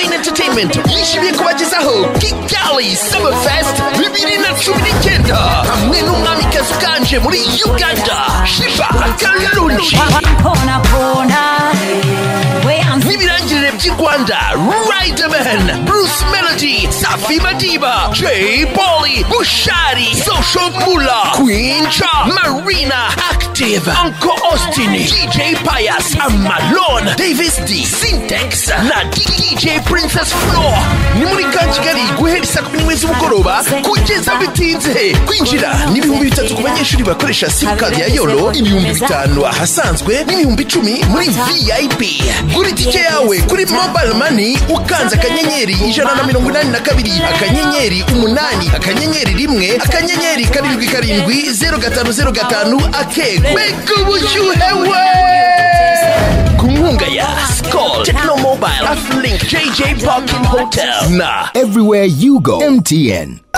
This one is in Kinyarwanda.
entertainment yishimiye kubagezaho kigali summer fest bibiri na cumi n'icyenda hamwe n'umwamikazi uganje muri uganda shiba akarunji Pona pona, we answer. n'ibirangirire by'i rwanda riderman bruce melody safi madiba jay polly bushari social mula quinca marina active uncle austin dj pius amalon davis d syntex na dj princess floor ni muri ka kigali guhera saa kumi n'imwe z'umugoroba kugeza bitinze kwinjira ni ibihumbi bitatu ku banyeshuri bakoresha simukadi ya yoro ibihumbi bitanu ahasanzwe n'ibihumbi icumi muri vip gura itike yawe kuri mobile money ukanze akanyenyeri ijana na mirongo inani na kabiri akanyenyeri umunani akanyenyeri rimwe akanyenyeri karindwi karindwi zeru gatanu zeru gatanu akego mbega ubushyuhewe ku nkunga ya skol tekino mobile afurink jj parking hotel na Everywhere you go, MTN.